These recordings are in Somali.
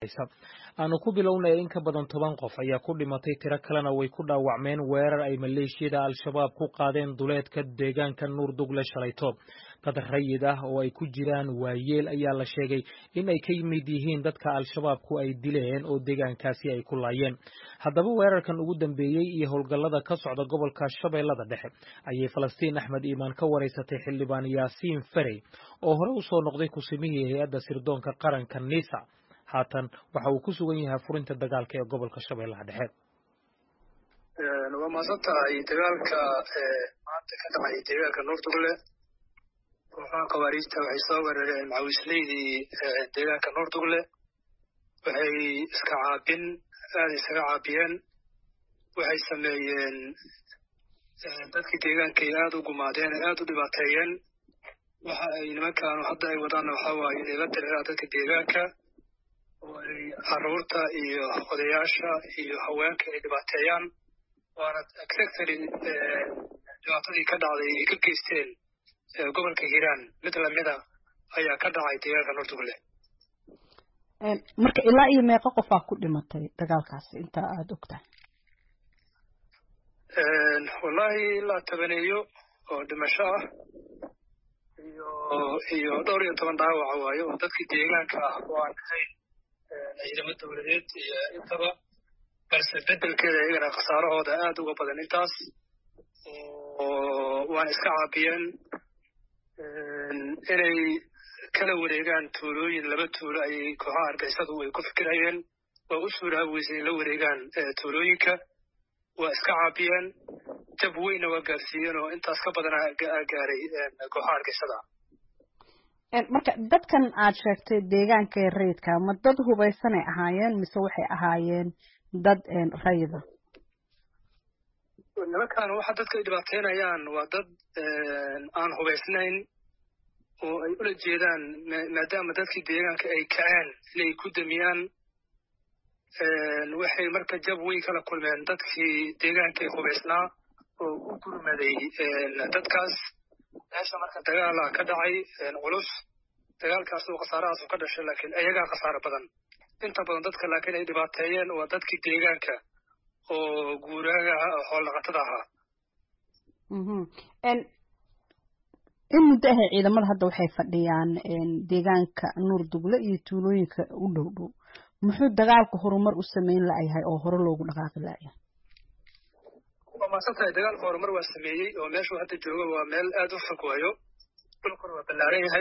dhexaysa aanu ku bilownay in ka badan toban qof ayaa ku dhimatay tiro kalena way ku dhaawacmeen weerar ay maleeshiyada al-shabaab ku qaadeen duleedka deegaanka nuurdugle shalayto dad rayid ah oo ay ku jiraan waayeel ayaa la sheegay in ay ka mid yihiin dadka al-shabaabku ay dileen oo deegaankaasi ay ku laayeen haddaba weerarkan ugu dambeeyey iyo howlgallada ka socda gobolka shabeellada dhexe ayay falastiin axmed iimaan ka waraysatay xildhibaan yaasiin ferey oo hore u soo noqday kusimihii hay-adda sirdoonka qaranka nisa haatan waxa uu ku sugan yahay furinta dagaalka ee gobolka shabeellaha dhexe waa maasan tahay dagaalka maanta ka dhacay deegaanka nuurdugle kooxaha khawaariijta waxay soo weerareen macawisleydii deegaanka nuurdugle waxay iska caabin aada isaga caabiyeen waxay sameeyeen dadkii deegaankay aada u gumaadeen aada u dhibaateeyeen waxa ay nimankaanu hadda ay wadaanna waxaa waaye inay la diriiraan dadka deegaanka oo ay carruurta iyo odayaasha iyo haweenka ay dhibaateeyaan waana exactly dhibaatadii ka dhacday ay ka geysteen gobolka hiiraan mid lamida ayaa ka dhacay deegaanka nuurdugle marka ilaa iyo meeqa qofaa ku dhimatay dagaalkaasi inta aada ogtahay wallahi ilaa tabaneeyo oo dhimasho ah iyo iyo dhowr iyo toban dhaawaca waayo oo dadkii deegaanka ah oo aan ahayn ciidamo dowladeed iyo intaba balse bedelkeeda iyagana khasaarahooda aada uga badan intaas oo waana iska caabiyeen inay kala wareegaan tuulooyin laba tuulo ayay kooxaha argixisadu ay ku fikirayeen waa u suuraabi weysa in la wareegaan tuulooyinka waa iska caabiyeen jab weynna waa gaarsiiyeen oo intaas ka badana gaaray kooxaha argixisada marka dadkan aad sheegtay deegaanka rayidka ma dad hubaysanay ahaayeen mise waxay ahaayeen dad rayida nimankan waxa dadka ay dhibaateynayaan waa dad aan hubaysnayn oo ay ula jeedaan maadaama dadkii deegaanka ay kaceen inay ku damiyaan waxay marka jab weyn kala kulmeen dadkii deegaanka ay hubaysnaa oo u gurmaday dadkaas meesha marka dagaala ka dhacay culus dagaalkaas oo khasaarahaasu ka dhashay laakiin ayagaa khasaaro badan inta badan dadka laakiin ay dhibaateeyeen waa dadkii deegaanka oo guuraaga ah oo xoolnaqatada ahaa in muddo ahay ciidamada hadda waxay fadhiyaan deegaanka nuur dugle iyo tuulooyinka u dhow dhow muxuu dagaalku horumar u sameyn la'yahay oo hore loogu dhaqaaqi la'yahay waa maasan tahay dagaalka horumar waa sameeyey oo meeshuu hadda jooga waa meel aada u fog waayo dhulkuna waa ballaaran yahay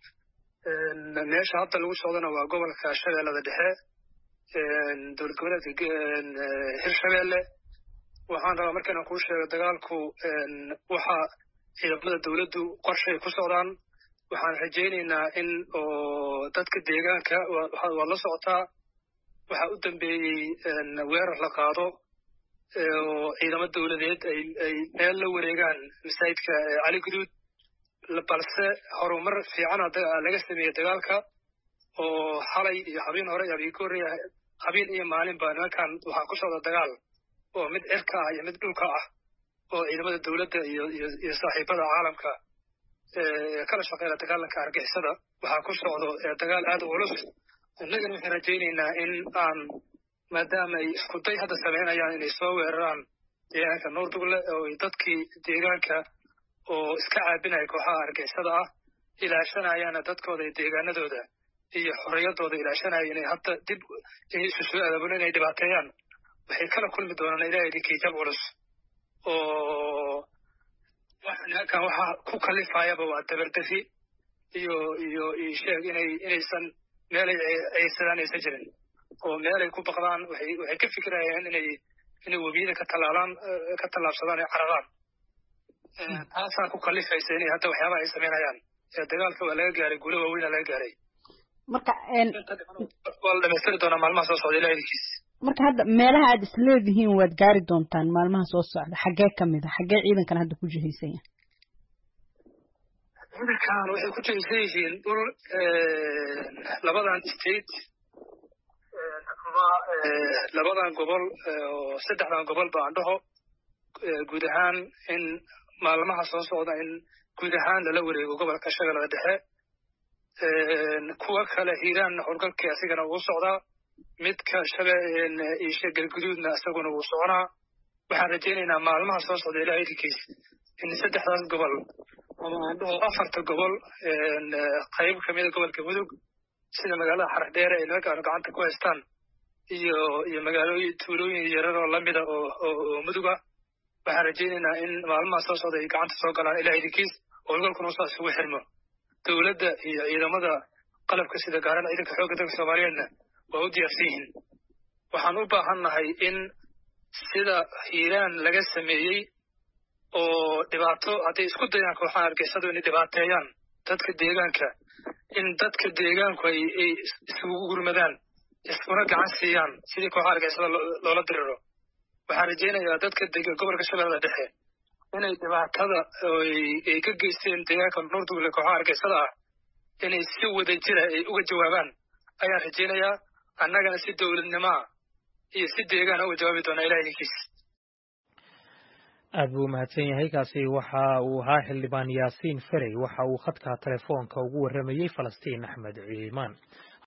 meesha hadda lagu socdana waa gobolka shabeellada dhexe dowlad goboleedka hirshabeelle waxaan rabaa markaynan kuu sheego dagaalku waxa ciidamada dowladdu qorshay ku socdaan waxaan rajaynaynaa in oo dadka deegaanka waad la socotaa waxaa u dambeeyey weerar la qaado oo ciidamo dowladeed ay ay meel la wareegaan masaajidka cali guduud balse horumar fiican laga sameeyey dagaalka oo xalay iyo habeen hore iyo habeen ka horreeya habeen iyo maalinba nimankan waxaa ku socda dagaal oo mid cirka ah iyo mid dhulka ah oo ciidamada dowladda iyo iyo iyo saaxiibada caalamka kala shaqeeya dagaalanka argixisada waxaa ku socdo dagaal aada u culus innagana waxaan rajaynaynaa in aan maadaama ay isku day hadda samaynayaan inay soo weeraraan deegaanka nuurdugle oo dadkii deegaanka oo iska caabinaya kooxaha argixisada ah ilaashanayaana dadkooda iyo deegaanadooda iyo xorriyadooda ilaashanaya inay hadda dib isu soo adaabulo inay dhibaateeyaan waxay kala kulmi doonaan ilahay idinkii jab culus oo nimankan waxa ku kalifayaba waa dabardafi iyo iyo iyo sheeg inay inaysan meelay ceysadaan aysan jirin oo meelay ku baqdaan waxay waxay ka fikirayaan inay inay webiyada ka tallaalaan ka tallaabsadaan ay cararaan taasaa ku kalifaysa inay hadda waxyaabaha ay samaynayaan dagaalka waa laga gaaray guulo waaweyna laga gaaray marka waa la dhamaystiri doonaa maalmaha soo socda ilaah idinkiis marka hadda meelaha aad isleedihiin waad gaari doontaan maalmaha soo socda xaggee ka mid a xaggee ciidankan hadda ku jihaysan yahay ciidankan waxay ku jihaysan yihiin dhul labadan state ama labadan gobol oo saddexdan gobol ba aan dhaho guud ahaan in maalmaha soo socda in guud ahaan lala wareego gobolka shabeellada dhexe kuwa kale hiiraan howlgalkii asigana ugu socdaa midka shabe isha galguduudna isaguna wuu soconaa waxaan rajaynaynaa maalmaha soo socda ilaah idinkiis in saddexdaas gobol ama aan dhaho afarta gobol qayb kamida gobolka mudug sida magaalada xardheere ay nimanka aanu gacanta ku haystaan iyo iyo magaalooyin tuulooyin yarar oo lamida oo oo muduga waxaan rajaynaynaa in maalmaha soo socda ay gacanta soo galaan ilaah idinkiis oo gobolkuna saas isugu xirmo dowladda iyo ciidamada qalabka sida gaaran ciidanka xoogga dalka soomaaliyeedna waa u diyaarsan yihiin waxaan u baahannahay in sida hiiraan laga sameeyey oo dhibaato hadday isku dayaan kooxaha argeysadu inay dhibaateeyaan dadka deegaanka in dadka deegaanku ay ay isugu gurmadaan iskuna gacan siiyaan sidii kooxaha argeysada loola diriro waxaan rajaynayaa dadka dega gobolka shabeellada dhexe inay dhibaatada ay ka geysteen deegaanka nuurdugle kooxaha argeysada ah inay si wada jira ay uga jawaabaan ayaan rajaynayaa annagana si dowladnimaa iyo si deegaana uga jawaabi doonaa ilaah idinkiis aad buu umahadsan yahay kaasi waxa uu ahaa xildhibaan yaasiin ferey waxa uu khadka telefoonka ugu warramayey falastiin axmed ciimaan